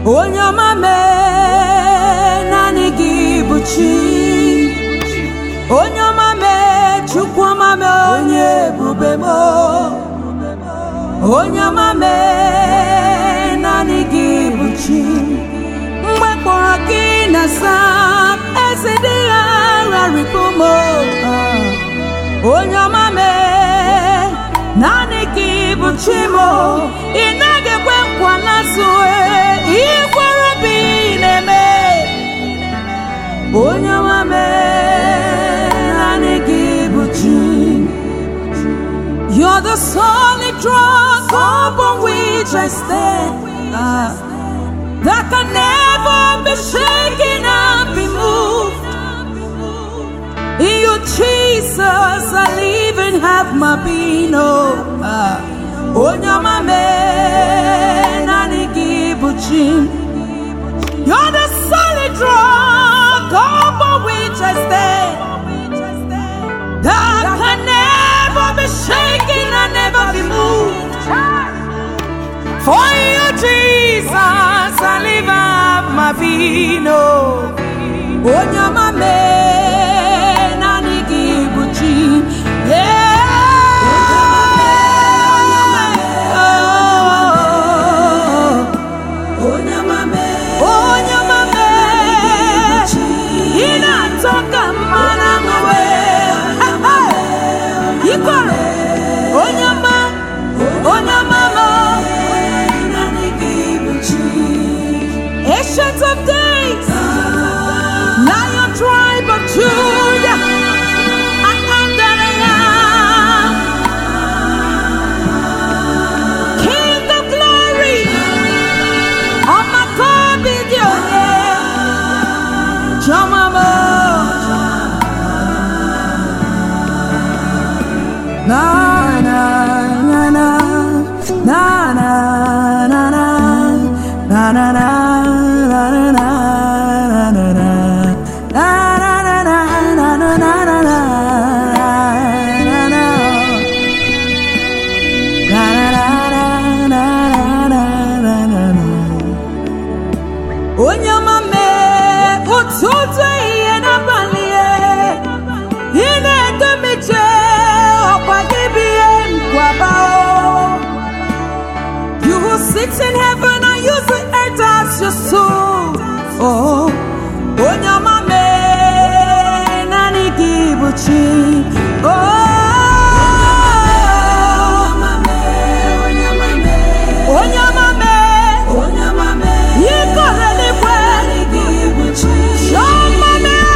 onye ọma mee naanị gị bụ chi onye ọma mee chukwu ọma mee onye ebube m onye ọma mee naanị gị bụ chi mgbe kpọrọ gị na sam eze dị ya rarịpụ m onye ọma mee naanị gị bụ chi m ị naghị ekwe nkwa n'azụ ikwere obi na-eme onye ọma mee naanị gị bụ chi You're the solid rock upon which I stand. Ah, that can never be shaken and be moved. In you, Jesus, I live and have my being. Oh, ah, Onyama me nani gibuchi. You're the solid rock upon which I stand. That can never be shaken and never be moved. For you, Jesus, I live up my vino. Onyama me nani gibuchi. Yeah. Onyama me. Inatoka mana mwe. Ikoro. Onyama. Onyama mo. Ancient of days, Lion tribe of Judah, I am that I am. King of glory, on my God be your name. Jamamo. Na na na na na na na na na na na na na na na na na. Na na na na na na na na na na na. Na na na na na na na na na. Onye ọma mee ụtụtụ ehihie n'abalị e, ị na-edu m ije ọkwa gị bụ ihe nkwaba o. You who sit in heaven and use the earth as your soul. Oh, onye ọma mee naanị gị bụ chi. Oh, onye ọma mee ike eluigwe. Chiọma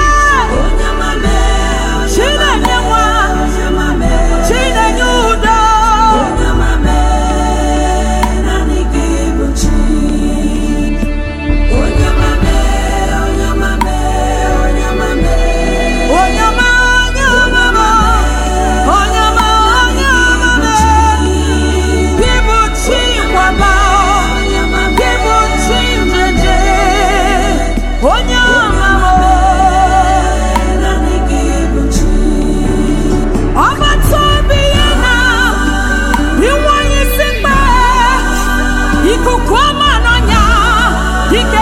mee Chinenye nwa Chinenye udo. Onye ọma, onye ọma m, onye ọma, onye ọma m, gị bụ chi nkwaba, gị bụ chi njeje, onye ọma m, ọgbata obi ya na inwe onye isi mkpe, ikuku ọma n'ọnya, dike